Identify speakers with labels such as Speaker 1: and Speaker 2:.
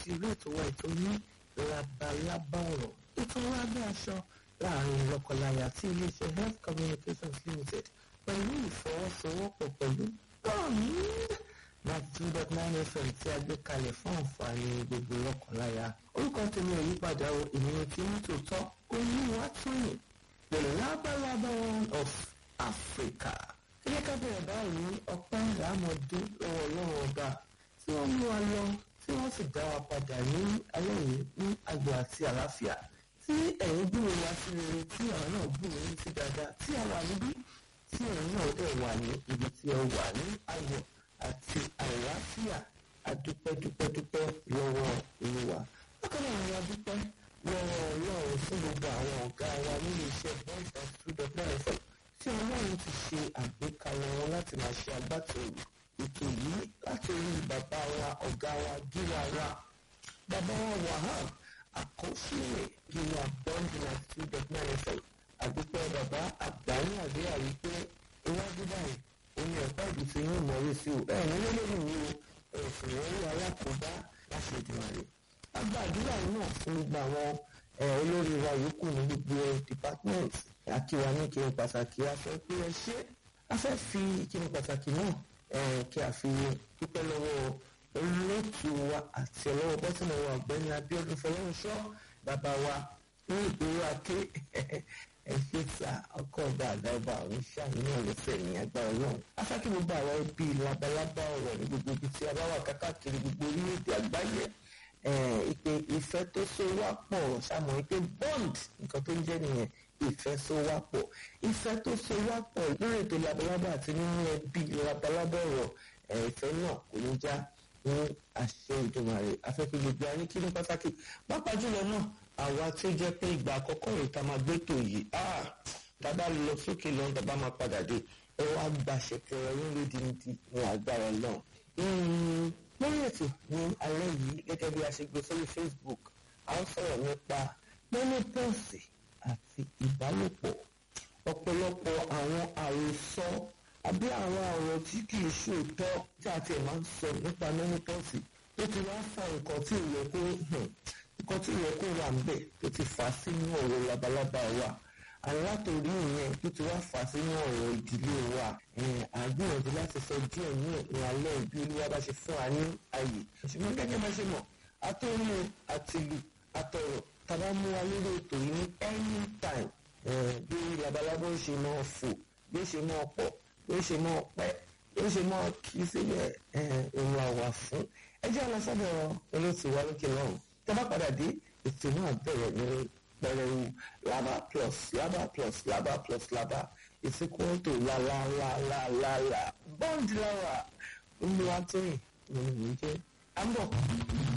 Speaker 1: sí orí ètò wa ètò ní labalábá ọ̀rọ̀ ètò wa bí aṣọ láàrin lọ́kọláya tí iléeṣẹ́ health communications limited pẹ̀lú ìfọwọ́sowọ́pọ̀ pẹ̀lú bond ninety two dot nine fm tí a gbé kalẹ̀ fún àǹfààní gbogbo lọ́kọláya orúkọ tèmi ò yípadà o ìnìyàn tí ní tòótọ́ olúwa tóyìn the labalábá one of africa ilé kábẹ̀rẹ̀ báyìí ọpẹ́ ìlàmọ̀dún lọ́wọ́ ọlọ́run ọba tí wọ́n mú wa lọ tí wọ́n sì dá wa padà ní alẹ́ yìí ní ayọ̀ àti àlàáfíà tí ẹ̀yin gbúrò wá sí rere tí àwọn náà gbúrò yín sí dáadáa tí a wà níbí tí ẹ̀yin náà dẹ̀ wà ní ibi tí ẹ wà ní ayọ̀ àti àlàáfíà adúpẹ́dúpẹ́dúpẹ́ lọ́wọ́ olúwa bákan náà ni a dúpẹ́ lọ́wọ́ ọlọ́run fún gbogbo àwọn ọ̀gá wa nínú iṣẹ́ voice of two dot nine fm tí ọlọ́run ti ṣe àgbékalẹ̀ wọn láti máa ṣe agbátẹrù ètò yìí láti orí bàbá wa ọ̀gá wa gíga wa bàbá wa wahab àkọsílẹ̀ gíga bond ninety two dot nine fm àdúpẹ́ bàbá àgbáyé àdéhà wípé iwájú báyìí omi ọ̀pá ìdí tí yóò mọ̀rí sí o ẹ̀ nílé lórí mi o ẹ̀sìn ìwọ́rí alákòóbá láti ìdìmọ̀rẹ́ àgbà àdúrà náà fún gbogbo àwọn olórí wa yòókù ní gbogbo department akíwa ní kíni pàtàkì a fẹ́ pé ẹ ṣe a fẹ́ fi kíni pàtàkì náà kí a fi dúpẹ́ lọ́wọ́ olóòtú wa àti ọlọ́wọ́ bọ́sùn wa ọ̀gbẹ́ni Abíọ́dún Fọlọ́runṣọ́ bàbá wa ní ìgboro aké ẹ ṣe ta ọkọ̀ ọba àgbà ọba àwọn ṣáàyàn náà lẹ́sẹ̀ ní agbára náà afẹ́kí gbogbo àwọn ẹbí labalábá ọ̀rọ̀ ní gbogbo ibi tí a bá wà kákàkiri gbogbo orílẹ̀-èdè àgbáyé ìpè ìfẹ́ tó so wá pọ̀ ṣàmọ̀ ìpè bond nǹkan tó ń jẹ́ nìyẹn ìfẹ́ so wá pọ̀ ìfẹ́ tó so wá pọ̀ lórí ètò labalábá àti nínú ẹbí labalábá ọ̀rọ̀ ìfẹ́ náà kò ní já ní àṣẹ ìdùnmọ̀rẹ́ afẹ́kẹ́ gbogbo ayé kí ní pàtàkì pápá jùlọ náà àwa tí ó jẹ́ pé ìgbà àkọ́kọ́ rẹ̀ tá máa gbé tò yìí dábà lọ sókè lọ́n dábà máa padà dé ẹ wá gbàṣẹ kẹrẹ yín lódìndín ní agbára náà lórí ètò ní alẹ́ yìí gẹ́gẹ́ bí a ṣe gbé sórí Facebook a ń sọ̀rọ̀ nípa menopause àti ìbálòpọ̀ ọ̀pọ̀lọpọ̀ àwọn àròsọ àbí àwọn ọ̀rọ̀ tí kì í ṣòótọ́ tí a ti máa ń sọ nípa menopause tó ti wá fa nǹkan tí ìyẹ kó nǹkan tí ìyẹ kó wà níbẹ̀ tó ti fà á sínú ọ̀rọ̀ labalábá wa alátòrí ìyẹn tó ti wá fà sínú ọ̀rọ̀ ìdílé wa àgbìyànjú láti sọ díẹ̀ ní ní alẹ́ ìbí olúwa bá ṣe fún wa ní ààyè ṣùgbọ́n gẹ́gẹ́ bá ṣe mọ̀ àtòrí àtìlù àtọ̀rọ̀ tàbá mú wa lórí ètò yìí ní anytime bí labalábá ó ṣe máa fò bí ó ṣe máa pọ̀ bí ó ṣe máa pẹ́ bí ó ṣe máa kí sílẹ̀ òun àwà fún ẹ jẹ́ alásàbẹ̀ olóòtú wa lókè náà tàbá padà dé ètò náà bẹ̀rẹ̀ ní pẹrẹwu laba plus laba plus laba plus laba is equal to la la la la la la bond lawa olùwàtòyìn ló ń jẹ àmbọ.